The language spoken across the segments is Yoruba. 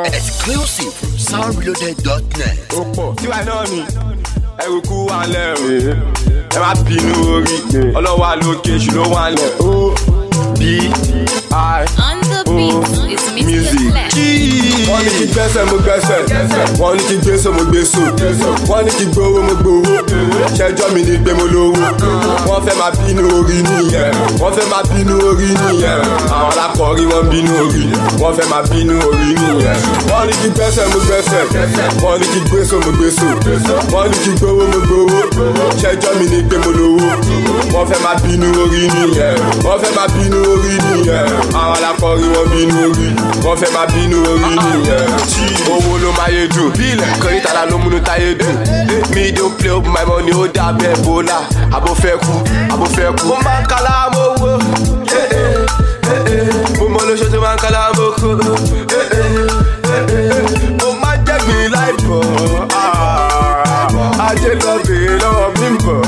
Exclusive from soundreloaded.net. ó pọ̀ tiwa náà ni ẹrù kú wà lẹ̀ o ẹ má bínú orí ọlọ́wà lókè ṣù ló wà lẹ̀ o b i On the beat is Mr. music. Flex. wọ́n ní kí gbẹ́sẹ̀ mo gbẹ́sẹ̀ wọ́n ní kí gbèsò mo gbèsò wọ́n ní kí gbowó mo gbowó ṣẹjọ́ mi ní pé mo lówó wọ́n fẹ́ máa bínú orí nìyẹn wọ́n fẹ́ máa bínú orí nìyẹn àwọn alákọ̀ọ́rí wọ́n bínú orí wọ́n fẹ́ máa bínú orí nìyẹn wọ́n ní kí gbẹ́sẹ̀ mo gbẹ́sẹ̀ wọ́n ní kí gbèsò mo gbèsò wọ́n ní kí gbowó mo gbowó ṣẹjọ́ mi ní pé mo lówó wọ́n fẹ́ máa bínú orí nìyẹn wọ́n fẹ́ máa bínú orí nìyẹn àwọn alákọ̀ọ́rí wọ́n bínú orí wọ́n fẹ́ máa bínú orí nìyẹn owó ló máa yé dùn kọ́rí tààlà ló múnú táyé dùn mi don play up my money ó dà bẹ́ẹ̀ bọ́lá àbò fẹ́ kú àbò fẹ́ kú. mo máa ń kálá mo wo eh, eh, eh, eh. mo mọ lóṣù tó máa ń kálá mo kó eh, eh, eh, eh. mo máa ń jẹ́gbìn láìpọ̀ ah, ajé lọ bèèrè lọ́wọ́ mi ń bọ̀.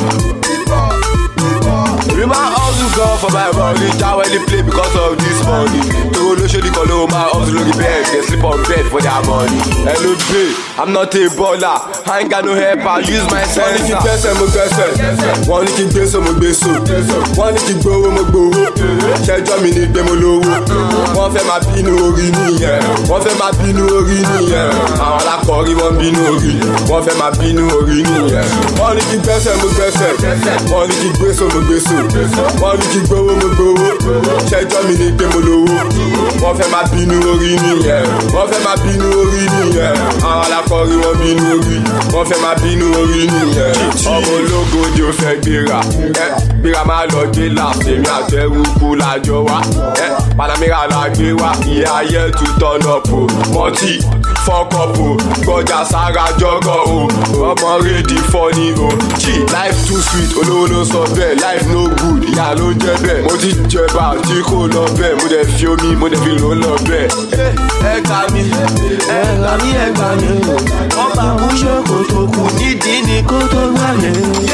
We ma hustle gan for my money Jáwé ní play because of this money Toro lóṣèlú kan ló ma hustle lórí bed They sleep on bed for their money Hello babe, I'm not a baller I ain't got no help, I use my sense Wọ́n ní kí gbẹ́sẹ̀ mo gbẹ́sẹ̀ Wọ́n ní kí gbèsò mo gbèsò Wọ́n ní kí gbowó mo gbowó Ṣẹjọ́ mi ní pé mo lówó Wọ́n fẹ́ máa bínú orí nìyẹn Wọ́n fẹ́ máa bínú orí nìyẹn Àwọn alákọ̀ọ́rí wọ́n bínú orí Wọ́n fẹ́ máa bínú orí nìyẹn Wọ́n ní kí gbẹ́sẹ̀ mo gbẹ́sẹ̀ Wọ́n ní kí gbèsò mo gbèsò wọ́n ní kí gbowó mo gbowó ṣẹjọ́ mi ní pé mo lówó wọ́n fẹ́ máa bínú orí nìyẹn wọ́n fẹ́ máa bínú orí nìyẹn àwọn alákọ̀ọ́rí wọ́n bínú orí wọ́n fẹ́ máa bínú orí nìyẹn ọmọ ológo ni ó fẹ́ gbéra ẹ gbéra máa lọ gbé láàfin mi àtẹrù kú lájọ wá ẹ panamera la gbé wá ìyá ayé tún tọ́nà pò mọ́tì fọ́kọ̀pù gbọ́jà sára jọ́gọ̀ o ọmọ rédí fọ́ni o jí life too sweet olówó ló sọ bẹ́ẹ̀ life no good ìyá ló ń jẹ́ bẹ́ẹ̀ mo ti jẹba tí kò lọ bẹ́ẹ̀ mo dẹ̀ fi omi mo dẹ̀ fi lò ó lọ bẹ́ẹ̀. ẹ gbà mí ẹ gbà mí ẹ gbà mí ọba kúṣe kò tó kù nídìí ni kó tó gbà mí.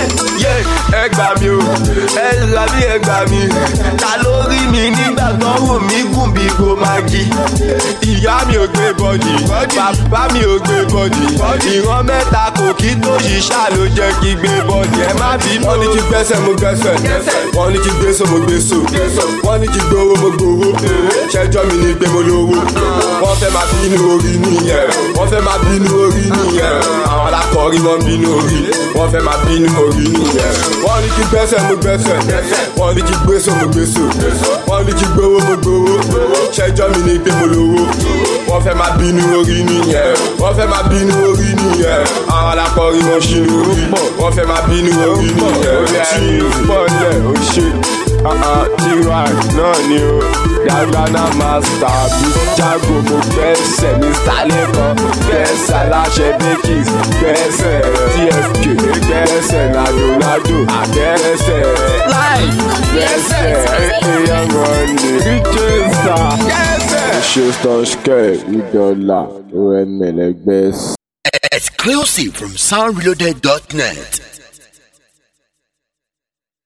ẹ gbà mí o ẹ gbà mí ẹ gbà mí ta ló rí mi nígbà tó wù mí gùn bí kò máa jí. ìyá mi ò gbé bọ́dì bàbá mi ò gbé bọ́dì ìran mẹ́ta kò kí tó yìí ṣá ló jẹ́ kí gbé bọ́dì ẹ má bínú. wọ́n ní kí gbẹ́sẹ̀ mo gbẹ́sẹ̀ wọ́n ní kí gbèsò mo gbèsò wọ́n ní kí gbowó mo gbowó ṣẹjọ́ mi ní pé mo lówó wọ́n fẹ́ máa bínú orí nìyẹn wọ́n fẹ́ máa bínú orí nìyẹn àwọn alákọ̀ọ́rí wọ́n bínú orí wọ́n fẹ́ máa bínú orí nìyẹn wọ́n ní kí gbẹ́sẹ̀ mo gbẹ́sẹ̀ wọ́n ní kí gbèsò mo gbèsò wọ́n ní kí gbowó mo gbowó ṣẹjọ́ mi ní pé mo lówó wọ́n fẹ́ máa bínú orí nìyẹn wọ́n fẹ́ máa bínú orí nìyẹn àwọn alákọ̀ọ́rí wọ́n ṣínú orí wọ́n fẹ́ máa bínú orí nìyẹn tí pọ̀lẹ̀ ó ṣe tiwa náà ni o dàgbàna master bí jago mo gbẹ́sẹ̀ mr lẹ́kọ̀ọ́ gbẹ́sẹ̀ aláṣẹ bakis gbẹ́sẹ̀ tfk gbẹ́sẹ̀ nadolado gbẹ́sẹ̀ láì gbẹ́sẹ̀ èèyàn rọ̀nì ríjẹ́sà gbẹ́sẹ̀. ṣe stọ̀ṣkẹ́ ìdọ́là oml gbẹ́sẹ̀. Exclusive from soundreloaded.net.